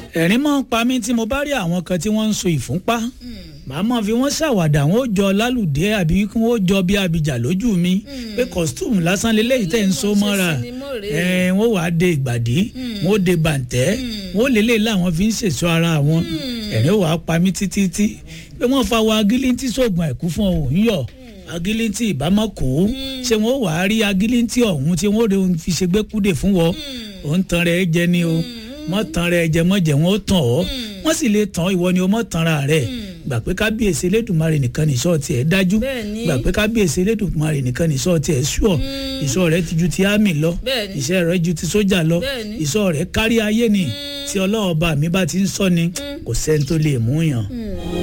ẹ̀rín máa ń pa mí tí mo bá rí àwọn kan tí wọ́n ń so ìfúnpá màá máa fi wọ́n ṣàwàdà wọn ó jọ lálùdé àbí kí wọ́n ó jọ bí abìjà lójú mi pé costume lásán lélẹ́yìí tẹ̀ ń so mọ́ra ẹ̀ wọ́n wàá de ìgbàdí wọ́n ó de bàǹtẹ́ wọ́n ó lélẹ̀ láwọn fi ń ṣèṣọ́ ara wọn ẹ̀rín wàá pa mí títí tí pé wọ́n fa wa agílíntì sóògùn àìkú fún òun yọ̀ agílíntì ìbámọ́ kó ṣé wọ́n wàá rí agílíntì ọ̀hún tí wọ́n ó fi ṣe gbẹ́kúdè fún wọn òun tan rẹ̀ jẹ ni o mọ́ tan rẹ̀ jẹ mọ́ jẹ wọ́n ó tàn ọ́ wọ́n sì lè tàn ìwọ ni o mọ́ tanra rẹ̀ gbà pé kábíyèsí elédùnmarè nìkan ní sọ́ọ̀tì ẹ̀ dájú gbà pé kábíyèsí elédùnmarè nìkan ní sọ́ọ̀tì ẹ̀ ṣùọ́ ìṣọ́ rẹ̀ ti ju ti àmì lọ ìṣẹ́ rẹ̀ ju ti sójà lọ ìṣọ́ rẹ̀ kárí ayé ni tí ọlọ́ọ̀ba mi bá ti ń sọ ni kò sẹ́ni tó lè mú yàn.